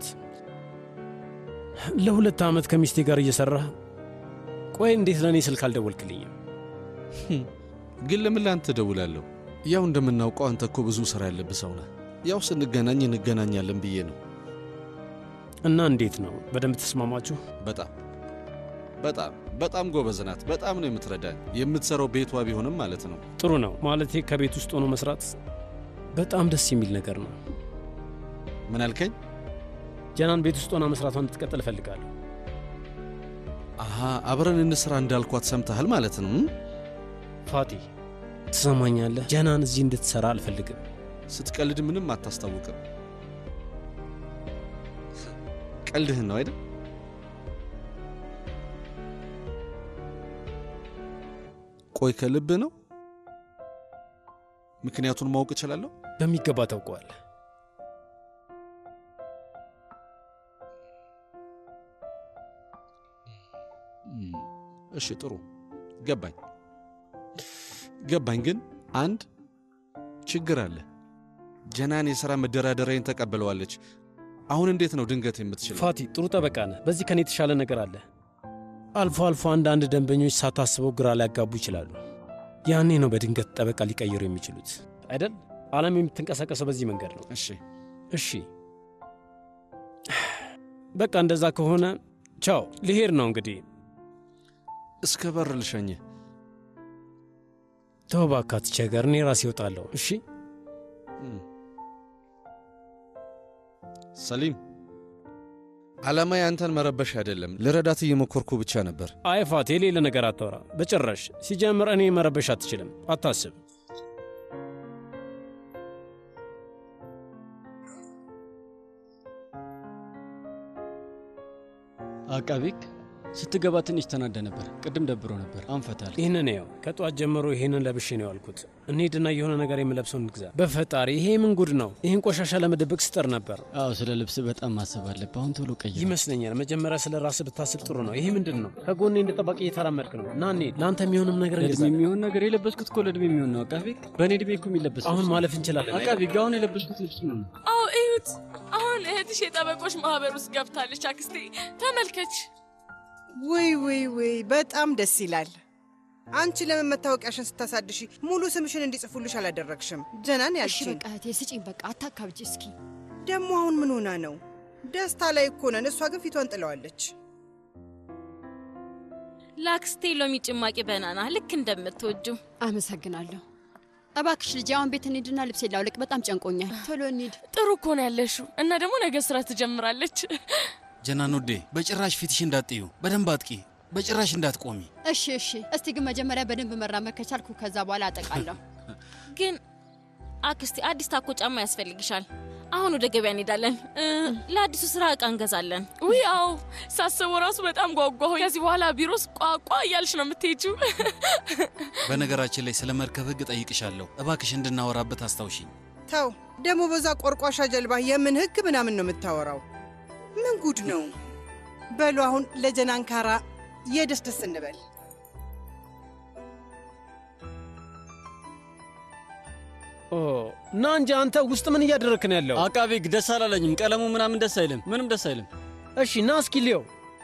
ለሁለት ዓመት ከሚስቴ ጋር እየሰራህ ቆይ፣ እንዴት ለእኔ ስልክ አልደወልክልኝም? ግን ለምን ለአንተ እደውላለሁ? ያው እንደምናውቀው አንተ እኮ ብዙ ስራ ያለብህ ሰው ነህ። ያው ስንገናኝ እንገናኛለን ብዬ ነው። እና እንዴት ነው? በደንብ ተስማማችሁ? በጣም በጣም በጣም ጎበዝ ናት። በጣም ነው የምትረዳኝ። የምትሰራው ቤቷ ቢሆንም ማለት ነው። ጥሩ ነው ማለቴ ከቤት ውስጥ ሆኖ መስራት በጣም ደስ የሚል ነገር ነው። ምን አልከኝ? ጀናን ቤት ውስጥ ሆና መስራቷን እንድትቀጥል እፈልጋለሁ። አሃ አብረን እንስራ እንዳልኳት ሰምተሃል ማለት ነው። ፋቲ ትሰማኛለህ? ጀናን እዚህ እንድትሰራ አልፈልግም። ስትቀልድ ምንም አታስታውቅም። ቀልድህን ነው አይደል? ቆይ ከልብ ነው? ምክንያቱን ማወቅ እችላለሁ? በሚገባ ታውቀዋለህ። እሺ ጥሩ ገባኝ ገባኝ። ግን አንድ ችግር አለ። ጀናን የሥራ መደራደሪያን ተቀብለዋለች። አሁን እንዴት ነው ድንገት የምትችለው? ፋቲ ጥሩ ጠበቃ ነህ። በዚህ ከኔ የተሻለ ነገር አለ። አልፎ አልፎ አንዳንድ ደንበኞች ሳታስበው ግራ ሊያጋቡ ይችላሉ። ያኔ ነው በድንገት ጠበቃ ሊቀይሩ የሚችሉት አይደል? ዓለም የምትንቀሳቀሰው በዚህ መንገድ ነው። እሺ እሺ፣ በቃ እንደዛ ከሆነ ቻው፣ ልሄድ ነው እንግዲህ። እስከ በር ልሸኝህ። ተው እባክህ አትቸገር፣ እኔ ራሴ እወጣለሁ። እሺ ሰሊም፣ ዓላማዬ አንተን መረበሽ አይደለም፣ ልረዳት እየሞከርኩ ብቻ ነበር። አይ ፋቴ፣ የሌለ ነገር አታወራ በጭራሽ። ሲጀምር እኔ መረበሽ አትችልም፣ አታስብ። አቃቤ ሕግ ስትገባ ትንሽ ተናደ ነበር። ቅድም ደብሮ ነበር። አንፈታል። ይህንን ያው ከጠዋት ጀምሮ ይህንን ለብሼ ነው ያልኩት። እንሂድና የሆነ ነገር የምለብሰው እንግዛ። በፈጣሪ ይሄ ምን ጉድ ነው? ይህን ቆሻሻ ለመደበቅ ስጠር ነበር። አዎ ስለ ልብስ በጣም ማሰብ አለብህ። አሁን ቶሎ ቀይር ይመስለኛል። መጀመሪያ ስለ ራስህ ብታስብ ጥሩ ነው። ይሄ ምንድን ነው? ከጎኔ እንደ ጠባቂ እየተራመድክ ነው። ና እንሂድ። ለአንተ የሚሆንም ነገር ለእድሜ የሚሆን ነገር የለበስኩት እኮ ለእድሜ የሚሆን ነው። አቃቤ ሕግ በእኔ እድሜ እኮ የሚለበስ አሁን ልብስ ነው። ማለፍ እንችላለን። አቃቤ ሕግ አሁን የለበስኩት ልብስ ነው። አዎ እዩት። አሁን እህትሽ የጠበቆች ማህበር ውስጥ ገብታለች። አክስቴ ተመልከች። ውይ ውይ ውይ በጣም ደስ ይላል። አንቺ ለምን መታወቂያሽን ስታሳድሺ ሙሉ ስምሽን እንዲጽፉልሽ አላደረግሽም? ጀናን እሺ ያልሽን በቃ እህቴ ስጪኝ። በቃ አታካብጂ እስኪ። ደግሞ አሁን ምን ሆና ነው? ደስታ ላይ እኮ ነን። እሷ ግን ፊቷን ጥለዋለች። ለአክስቴ ሎሚ ጭማቂ በናና ልክ እንደምትወጁ። አመሰግናለሁ። እባክሽ ልጅ አሁን ቤት እንሂድና ልብስ ላውልቅ። በጣም ጨንቆኛል። ቶሎ እንሂድ። ጥሩ እኮ ነው ያለሽው። እና ደግሞ ነገ ስራ ትጀምራለች። ጀናን ውዴ፣ በጭራሽ ፊትሽ እንዳትጥዩ፣ በደንብ አጥቂ፣ በጭራሽ እንዳትቆሚ። እሺ እሺ። እስቲ ግን መጀመሪያ በደንብ መራመድ ከቻልኩ ከዛ በኋላ አጠቃለሁ። ግን አክስቴ አዲስ ታኮ ጫማ ያስፈልግሻል። አሁን ወደ ገበያ እንሄዳለን። እ፣ ለአዲሱ ስራ እቃ እንገዛለን። ውይ አዎ፣ ሳስበው ራሱ በጣም ጓጓሁ። ከዚህ በኋላ ቢሮስ ቋቋ እያልሽ ነው የምትሄጂው። በነገራችን ላይ ስለ መርከብ ህግ ጠይቅሻለሁ፣ እባክሽ እንድናወራበት አስታውሽኝ። ተው ደግሞ በዛ ቆርቋሻ ጀልባ የምን ህግ ምናምን ነው የምታወራው? ምን ጉድ ነው? በሉ አሁን ለጀናንካራ የደስ ደስ እንበል። ኦ ና እንጂ አንተ ውስጥ ምን እያደረክ ነው ያለው? አቃቤ ህግ ደስ አላለኝም። ቀለሙ ምናምን ደስ አይልም። ምንም ደስ አይልም። እሺ ና እስኪ ልየው።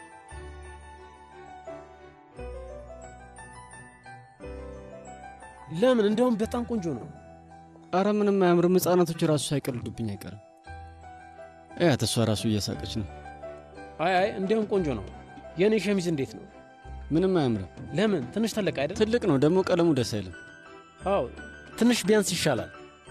ለምን? እንደውም በጣም ቆንጆ ነው። አረ ምንም አያምርም። ህጻናቶች ራሱ ሳይቀልዱብኝ አይቀርም። እያት እሷ ራሱ እየሳቀች ነው። አይ አይ እንዲያውም ቆንጆ ነው። የእኔ ሸሚዝ እንዴት ነው? ምንም አያምርም። ለምን? ትንሽ ተለቅ አይደል? ትልቅ ነው ደግሞ ቀለሙ ደስ አይልም። አዎ ትንሽ ቢያንስ ይሻላል።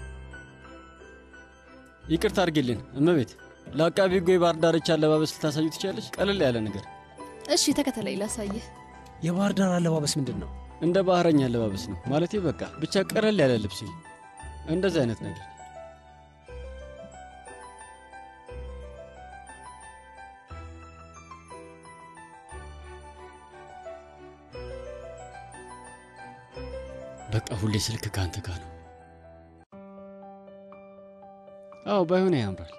ይቅርታ አድርጌልን እመቤት። ለአቃቢ ህጉ የባህር ዳርቻ አለባበስ ልታሳዩ ትችላለች? ቀለል ያለ ነገር። እሺ ተከተለኝ ላሳየህ። የባህር ዳር አለባበስ ምንድን ነው? እንደ ባህረኛ አለባበስ ነው ማለቴ። በቃ ብቻ ቀለል ያለ ልብስ፣ እንደዚህ አይነት ነገር። በቃ ሁሌ ስልክ ከአንተ ጋር ነው። አዎ ባይሆን ያምራል።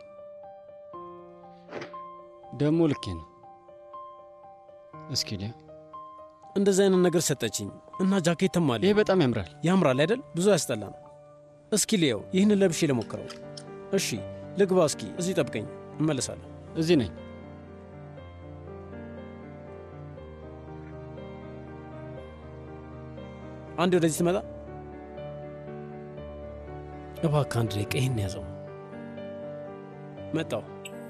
ደግሞ ልኬ ነው። እስኪ ሊያ እንደዚህ አይነት ነገር ሰጠችኝ እና ጃኬትም አለ። ይሄ በጣም ያምራል። ያምራል አይደል? ብዙ አያስጠላም። እስኪ ልየው። ይህንን ለብሼ ልሞክረው። እሺ ልግባ። እስኪ እዚህ ጠብቀኝ፣ እመለሳለሁ። እዚህ ነኝ። አንድ ወደዚህ ትመጣ። እባክህ አንድ ደቂቃ ይህን ያዘው። መጣው።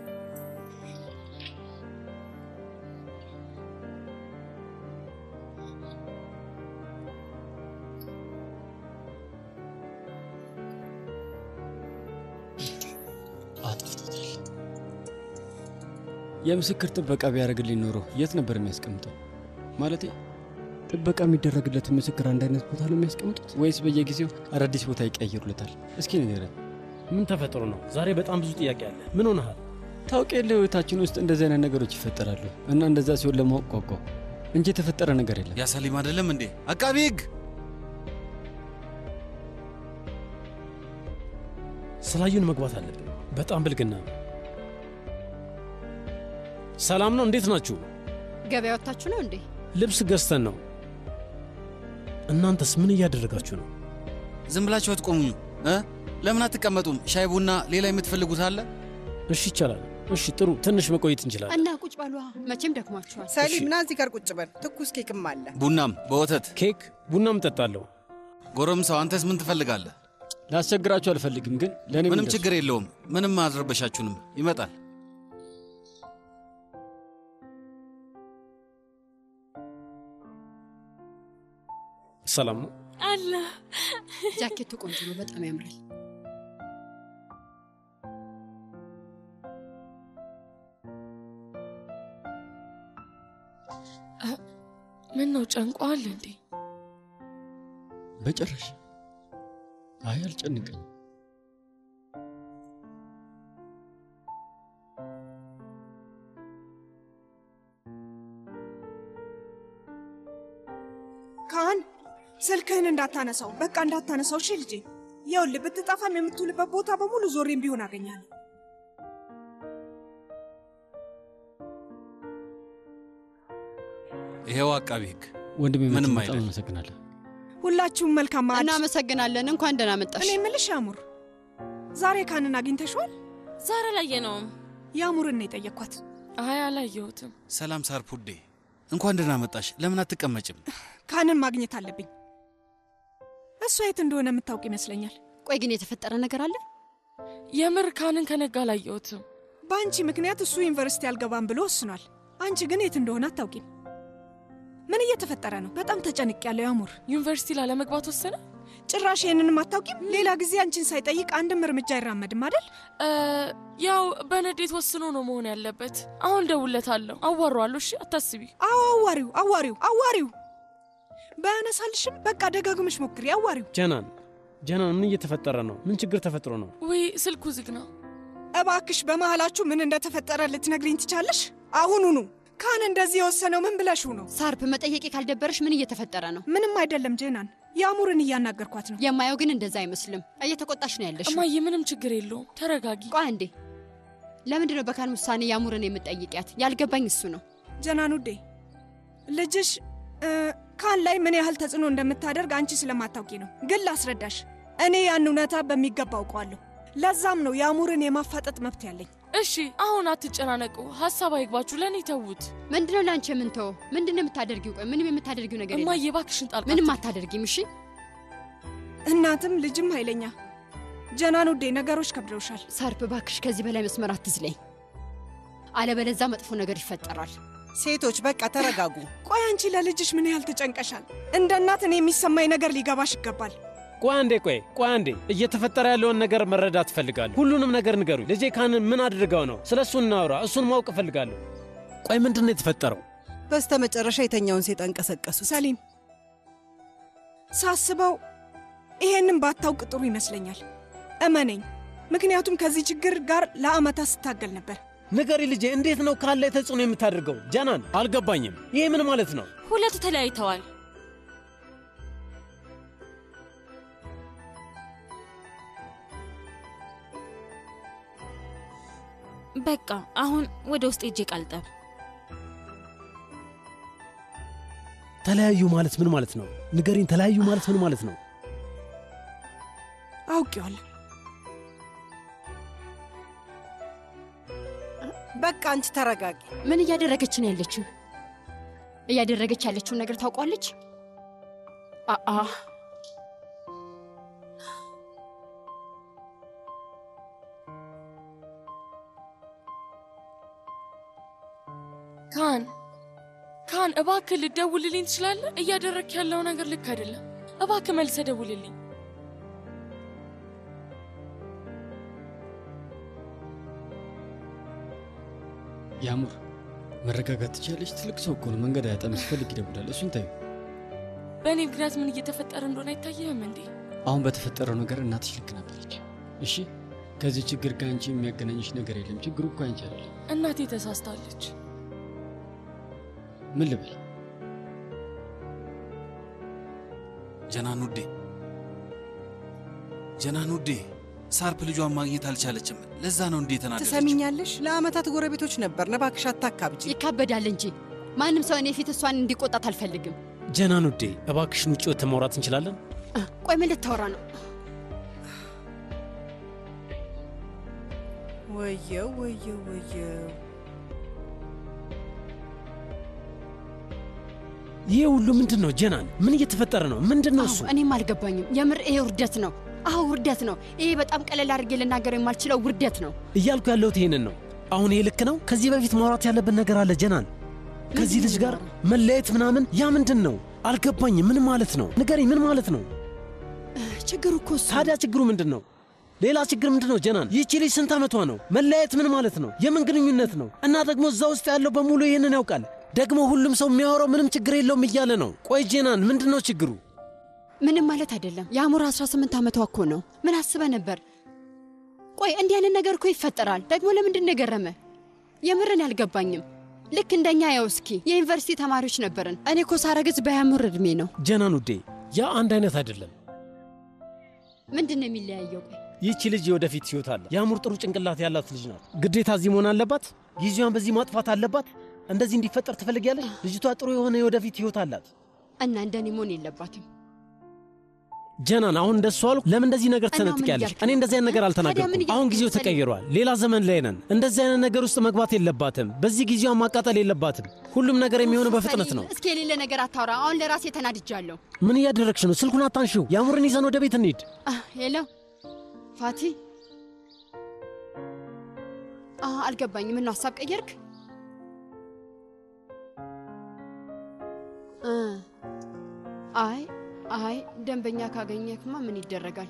የምስክር ጥበቃ ቢያደርግልኝ ኖሮ የት ነበር የሚያስቀምጠው? ማለቴ ጥበቃ የሚደረግለትን ምስክር አንድ አይነት ቦታ ነው የሚያስቀምጡት ወይስ በየጊዜው አዳዲስ ቦታ ይቀያየሩለታል? እስኪ ንገረን። ምን ተፈጥሮ ነው? ዛሬ በጣም ብዙ ጥያቄ አለ። ምን ሆነሃል? ታውቅ የለ ህይወታችን ውስጥ እንደዚህ አይነት ነገሮች ይፈጠራሉ እና እንደዛ ሲሆን ለማወቅ ጓጓው እንጂ የተፈጠረ ነገር የለም። ያ ሰሊም አይደለም እንዴ? አቃቢ ህግ ስላዩን መግባት አለብን። በጣም ብልግና ነው። ሰላም ነው? እንዴት ናችሁ? ገበያ ወጥታችሁ ነው እንዴ? ልብስ ገዝተን ነው። እናንተስ ምን እያደረጋችሁ ነው? ዝም ብላችሁ አትቆሙኝ እ ለምን አትቀመጡም? ሻይ ቡና፣ ሌላ የምትፈልጉት አለ? እሺ ይቻላል። እሺ ጥሩ፣ ትንሽ መቆየት እንችላለን። እና ቁጭ በሏ። መቼም ደክሟችኋል። ሰሊም ና እዚህ ጋር ቁጭ በል። ትኩስ ኬክም አለ። ቡናም በወተት ኬክ፣ ቡናም እጠጣለሁ። ጎረምሳው፣ አንተስ ምን ትፈልጋለህ? ላስቸግራችሁ አልፈልግም፣ ግን ለእኔ ምንም ችግር የለውም። ምንም አልረበሻችሁንም። ይመጣል። ሰላም ነው? አለ ጃኬቱ ቆንጆ ነው፣ በጣም ያምራል። ምን ነው ጨንቋል እንዴ? በጭራሽ አይ አልጨንቀኝ። ካህን ስልክህን እንዳታነሳው፣ በቃ እንዳታነሳው። እሺ ልጄ፣ ይኸውልህ ብትጠፋም የምትውልበት ቦታ በሙሉ ዞሬም ቢሆን አገኛለሁ። ይሄው አቃቢ ህግ ወንድሜ ምንም በጣም አይደል። አመሰግናለሁ። ሁላችሁም መልካም ማዕድ። እናመሰግናለን። እንኳን ደህና መጣሽ። እኔ የምልሽ ያሙር፣ ዛሬ ካህንን አግኝተሽዋል? ዛሬ አላየነውም። ያሙርን ነው የጠየቅኳት። አይ አላየሁትም። ሰላም ሳርፑዴ፣ እንኳን ደህና መጣሽ። ለምን አትቀመጭም? ካህንን ማግኘት አለብኝ። እሷ የት እንደሆነ የምታውቅ ይመስለኛል። ቆይ ግን የተፈጠረ ነገር አለ? የምር ካንን ከነጋ አላየሁትም። በአንቺ ምክንያት እሱ ዩኒቨርሲቲ አልገባም ብሎ ወስኗል። አንቺ ግን የት እንደሆነ አታውቂም። ምን እየተፈጠረ ነው? በጣም ተጨንቅ ያለው ያሙር። ዩኒቨርሲቲ ላለመግባት ወሰነ? ጭራሽ ይህንንም አታውቂም? ሌላ ጊዜ አንቺን ሳይጠይቅ አንድም እርምጃ አይራመድም አይደል? ያው በንዴት ወስኖ ነው መሆን ያለበት። አሁን ደውለታለሁ፣ አዋሯዋለሁ። እሺ አታስቢ። አዎ አዋሪው አዋሪው አዋሪው ባያነሳልሽም በቃ ደጋግመሽ ሞክሪ። አዋሪው ጀናን ጀናን፣ ምን እየተፈጠረ ነው? ምን ችግር ተፈጥሮ ነው? ወይ ስልኩ ዝግ ነው። እባክሽ በመሃላችሁ ምን እንደተፈጠረ ልትነግሪኝ ትቻለሽ? አሁኑኑ ካን እንደዚህ የወሰነው ምን ብለሽው ነው? ሳርፕ መጠየቄ ካልደበረሽ ምን እየተፈጠረ ነው? ምንም አይደለም ጄናን፣ የአሙርን እያናገርኳት ነው። የማየው ግን እንደዛ አይመስልም። እየተቆጣሽ ነው ያለሽ። እማዬ ምንም ችግር የለውም፣ ተረጋጊ። ቆይ አንዴ፣ ለምንድን ነው በካን ውሳኔ የአሙርን የምጠይቂያት? ያልገባኝ እሱ ነው። ጀናን ውዴ፣ ልጅሽ ካን ላይ ምን ያህል ተጽዕኖ እንደምታደርግ አንቺ ስለማታውቂ ነው። ግን ላስረዳሽ፣ እኔ ያን እውነታ በሚገባ አውቀዋለሁ። ለዛም ነው የአሙርን የማፋጠጥ መብት ያለኝ። እሺ አሁን አትጨናነቁ፣ ሀሳብ አይግባችሁ፣ ለእኔ ተዉት። ምንድነው ለአንቺ የምንተው? ምንድነው የምታደርጊው? ቆይ ምንም የምታደርጊው ነገር የለም። እማዬ እባክሽን ጣልቃ ምንም አታደርጊም። እሺ እናትም ልጅም ኃይለኛ። ጀናን ውዴ ነገሮች ከብደውሻል። ሳርፕ እባክሽ ከዚህ በላይ መስመር አትዝለኝ፣ አለበለዛ መጥፎ ነገር ይፈጠራል። ሴቶች በቃ ተረጋጉ። ቆይ አንቺ ለልጅሽ ምን ያህል ተጨንቀሻል? እንደ እናት እኔ የሚሰማኝ ነገር ሊገባሽ ይገባል። ቆይ አንዴ፣ ቆይ ቆይ አንዴ፣ እየተፈጠረ ያለውን ነገር መረዳት እፈልጋለሁ። ሁሉንም ነገር ንገሩኝ። ልጄ ካንን ምን አድርገው ነው? ስለ እሱ እናውራ። እሱን ማወቅ እፈልጋለሁ። ቆይ ምንድን ነው የተፈጠረው? በስተ መጨረሻ የተኛውን ሴጣን ቀሰቀሱ። ሰሊም፣ ሳስበው ይሄንን ባታውቅ ጥሩ ይመስለኛል። እመነኝ፣ ምክንያቱም ከዚህ ችግር ጋር ለአመታት ስታገል ነበር። ንገሪ ልጄ፣ እንዴት ነው ካን ላይ ተጽዕኖ የምታደርገው? ጀናን፣ አልገባኝም። ይሄ ምን ማለት ነው? ሁለቱ ተለያይተዋል። በቃ አሁን ወደ ውስጥ ሄጄ ቃልጠብ። ተለያዩ ማለት ምን ማለት ነው? ንገሪኝ። ተለያዩ ማለት ምን ማለት ነው? አውቄዋለሁ። በቃ አንቺ ተረጋጊ። ምን እያደረገች ነው ያለችው? እያደረገች ያለችውን ነገር ታውቋለች? አአ ካን ካን፣ እባክህ ልደውልልኝ ትችላለህ? እያደረክ ያለው ነገር ልክ አይደለም። እባክህ መልሰህ ደውልልኝ። ያሙር መረጋጋት ትችላለች። ትልቅ ሰው እኮ ነው። መንገድ አያጣም። ሲፈልግ ይደውላል። እሱን ታዩ። በእኔ ምክንያት ምን እየተፈጠረ እንደሆነ አይታየህም እንዴ? አሁን በተፈጠረው ነገር እናትሽ ልክ ነበረች። እሺ፣ ከዚህ ችግር ጋር አንቺ የሚያገናኝሽ ነገር የለም። ችግሩ እኮ አንቺ አይደለም። እናቴ ተሳስታለች። ምን ልበል? ጀናን ውዴ፣ ጀናን ውዴ፣ ሳርፕ ልጇን ማግኘት አልቻለችም። ለዛ ነው እንዴ ተናደደች። ትሰሚኛለሽ? ለአመታት ጎረቤቶች ነበር። እባክሽ አታካብጂ። ይካበዳል እንጂ ማንም ሰው እኔ ፊት እሷን እንዲቆጣት አልፈልግም። ጀናን ውዴ፣ እባክሽን ውጭ ወጥተን ማውራት እንችላለን? ቆይ ምን ልታወራ ነው? ወየው ወየው ወየው ይህ ሁሉ ምንድን ነው ጀናን? ምን እየተፈጠረ ነው? ምንድን ነው እሱ? እኔም አልገባኝም። የምር ይሄ ውርደት ነው። አዎ ውርደት ነው። ይሄ በጣም ቀለል አድርጌ ልናገረው የማልችለው ውርደት ነው። እያልኩ ያለሁት ይሄንን ነው። አሁን ይሄ ልክ ነው? ከዚህ በፊት ማውራት ያለብን ነገር አለ ጀናን። ከዚህ ልጅ ጋር መለየት ምናምን፣ ያ ምንድን ነው? አልገባኝም። ምን ማለት ነው? ንገሪኝ፣ ምን ማለት ነው? ችግሩ እኮ እሱ ታዲያ ችግሩ ምንድን ነው? ሌላ ችግር ምንድን ነው ጀናን? ይህቺ ልጅ ስንት ዓመቷ ነው? መለያየት ምን ማለት ነው? የምን ግንኙነት ነው? እና ደግሞ እዛ ውስጥ ያለው በሙሉ ይህንን ያውቃል። ደግሞ ሁሉም ሰው የሚያወራው ምንም ችግር የለውም እያለ ነው። ቆይ ጄናን፣ ምንድን ነው ችግሩ? ምንም ማለት አይደለም። የአሙር 18 ዓመቷ እኮ ነው። ምን አስበ ነበር? ቆይ እንዲህ አይነት ነገር እኮ ይፈጠራል። ደግሞ ለምንድን ነው የገረመ? የምርን አልገባኝም። ልክ እንደኛ ያው እስኪ የዩኒቨርሲቲ ተማሪዎች ነበርን። እኔ እኮ ሳረግዝ በያሙር እድሜ ነው። ጀናን ውዴ፣ ያ አንድ አይነት አይደለም። ምንድን ነው የሚለያየው? ቆይ ይህቺ ልጅ የወደፊት ሕይወት አለ። የአሙር ጥሩ ጭንቅላት ያላት ልጅ ናት። ግዴታ እዚህ መሆን አለባት? ጊዜዋን በዚህ ማጥፋት አለባት? እንደዚህ እንዲፈጠር ትፈልጊያለሽ? ልጅቷ ጥሩ የሆነ የወደፊት ሕይወት አላት እና እንደኔ መሆን የለባትም። ጀናን፣ አሁን እንደሱ አሉ። ለምን እንደዚህ ነገር ትሰነጥቂያለሽ? እኔ እንደዚህ አይነት ነገር አልተናገርኩም። አሁን ጊዜው ተቀይሯል። ሌላ ዘመን ላይ ነን። እንደዚህ አይነት ነገር ውስጥ መግባት የለባትም። በዚህ ጊዜዋን ማቃጠል የለባትም። ሁሉም ነገር የሚሆነው በፍጥነት ነው። እስኪ የሌለ ነገር አታውራ። አሁን ለራሴ ተናድጃለሁ። ምን እያደረግሽ ነው? ስልኩን አታንሺው። የአሙርን ይዘን ወደ ቤት እንሂድ። ሄሎ ፋቲ። አልገባኝም። ምነው ሀሳብ ቀየርክ? አይ አይ ደንበኛ ካገኘክማ ምን ይደረጋል?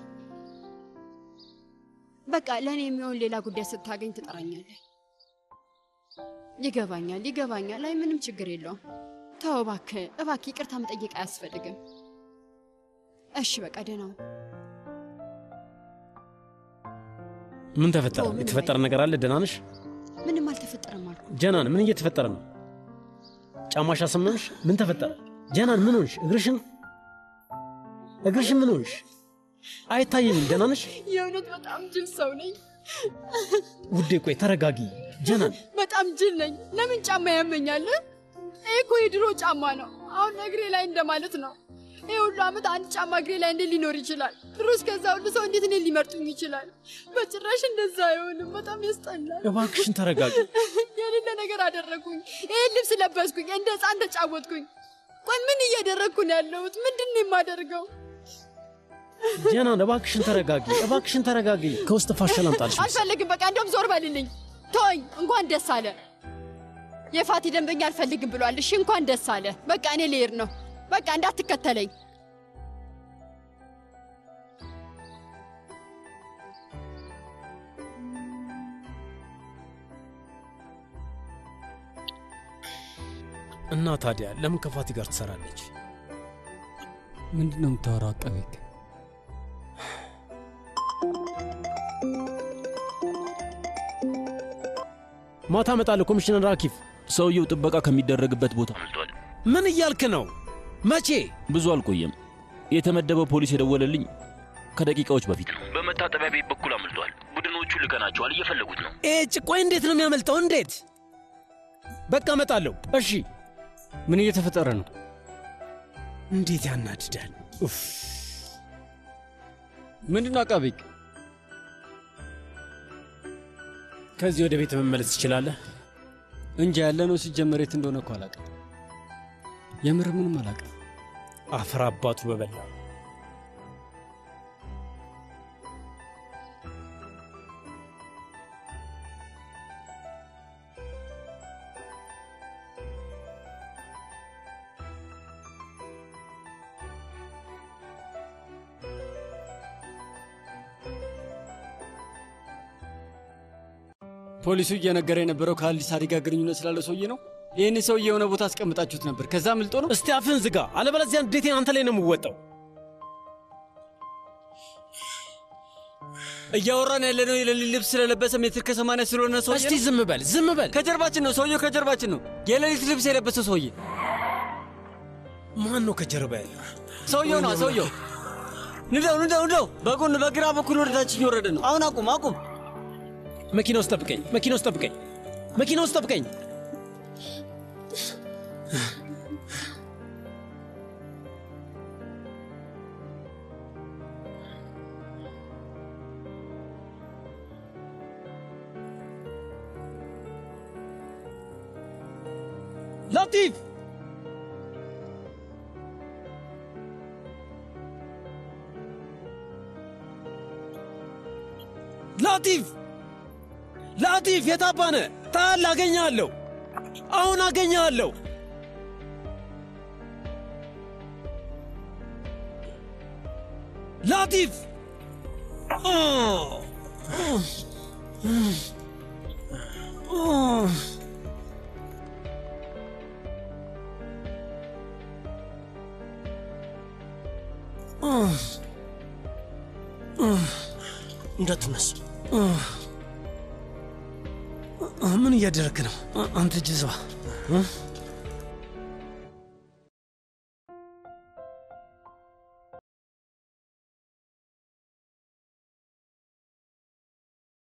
በቃ ለእኔ የሚሆን ሌላ ጉዳይ ስታገኝ ትጠራኛለህ። ይገባኛል፣ ይገባኛል። አይ ምንም ችግር የለውም። ተው እባክህ፣ እባክህ ይቅርታ መጠየቅ አያስፈልግም። እሺ በቃ ደህና ሁን። ምን ተፈጠረ? ኦ፣ ምንም የተፈጠረ ነገር አለ? ደህና ነሽ? ምንም አልተፈጠረም አልኩ። ጀናን፣ ምን እየተፈጠረ ነው? ጫማሽ አሰመምሽ? ምን ተፈጠረ? ጀናን፣ ምን ሆንሽ? እግርሽን እግርሽን ምን ሆንሽ? አይታየኝም። ደህና ነሽ የእውነት በጣም ጅል ሰው ነኝ። ውዴ? ቆይ ተረጋጊ ጀናን። በጣም ጅል ነኝ። ለምን ጫማ ያመኛል? ይህ እኮ የድሮ ጫማ ነው። አሁን እግሬ ላይ እንደማለት ነው። ይህ ሁሉ ዓመት አንድ ጫማ እግሬ ላይ እንዴት ሊኖር ይችላል? ድሮስ ከዛ ሁሉ ሰው እንዴት እኔን ሊመርጡኝ ይችላል? በጭራሽ እንደዛ አይሆንም። በጣም ያስጠላል። እባክሽን ተረጋጊ። የሌለ ነገር አደረግኩኝ። ይህን ልብስ ለበስኩኝ፣ እንደ ሕፃን ተጫወትኩኝ። ቆይ ምን እያደረግኩ ነው ያለሁት? ምንድን ነው የማደርገው? ጀናን፣ እባክሽን ተረጋጊ፣ እባክሽን ተረጋጊ። ከውስጥ ፋሻ ላምጣልሽ። አልፈልግም። በቃ እንደውም ዞር በልልኝ፣ ተወኝ። እንኳን ደስ አለ። የፋቲ ደንበኛ አልፈልግም ብሏል። እሺ እንኳን ደስ አለ። በቃ እኔ ልሄድ ነው። በቃ እንዳትከተለኝ። እና ታዲያ ለምን ከፋቲ ጋር ትሰራለች? ምንድን ነው የምታወራው? አቃቤ ሕግ ማታ እመጣለሁ። ኮሚሽነር አኪፍ፣ ሰውየው ጥበቃ ከሚደረግበት ቦታ አምልጧል። ምን እያልክ ነው? መቼ? ብዙ አልቆየም። የተመደበው ፖሊስ የደወለልኝ ከደቂቃዎች በፊት ነው። በመታጠቢያ ቤት በኩል አምልጧል። ቡድኖቹ ልከናቸዋል፣ እየፈለጉት ነው። ኤጭ፣ ቆይ እንዴት ነው የሚያመልጠው? እንዴት? በቃ እመጣለሁ። እሺ። ምን እየተፈጠረ ነው? እንዴት ያናድዳል! ኡፍ! ምንድን ነው አቃቤ ሕግ? ከዚህ ወደ ቤት መመለስ ትችላለህ። እንጃ ያለ ነው ሲጀመር የት እንደሆነ እኮ አላውቅም። የምር ምንም አላውቅም። አፈር አባቱ በበላ ፖሊሱ እየነገረ የነበረው ከአዲስ አዲ ጋር ግንኙነት ስላለው ሰውዬ ነው። ይህን ሰውዬ የሆነ ቦታ አስቀምጣችሁት ነበር፣ ከዛ ምልጦ ነው። እስቲ አፍን ዝጋ፣ አለበለዚያ እንዴቴን አንተ ላይ ነው የምወጣው። እያወራን ያለ ነው የሌሊት ልብስ ስለለበሰ ሜትር ከሰማንያ ስለሆነ ሰውዬ እስቲ ዝም በል፣ ዝም በል። ከጀርባችን ነው ሰውየው፣ ከጀርባችን ነው የሌሊት ልብስ የለበሰ ሰውዬ። ማን ነው ከጀርባ ያለው? ሰውየው ነው ሰውየው። ንደው ንደው ንደው። በጎን በግራ በኩል ወደታች እየወረደ ነው። አሁን አቁም አቁም። መኪና ውስጥ ጠብቀኝ፣ መኪና ውስጥ ጠብቀኝ፣ መኪና ውስጥ ጠብቀኝ። ላቲፍ ላቲፍ ላቲፍ የታባነ ታል አገኘሃለሁ። አሁን አገኘሃለሁ። ላቲፍ እንዳትነሱ። ምን እያደረግህ ነው አንተ ጅዝባ?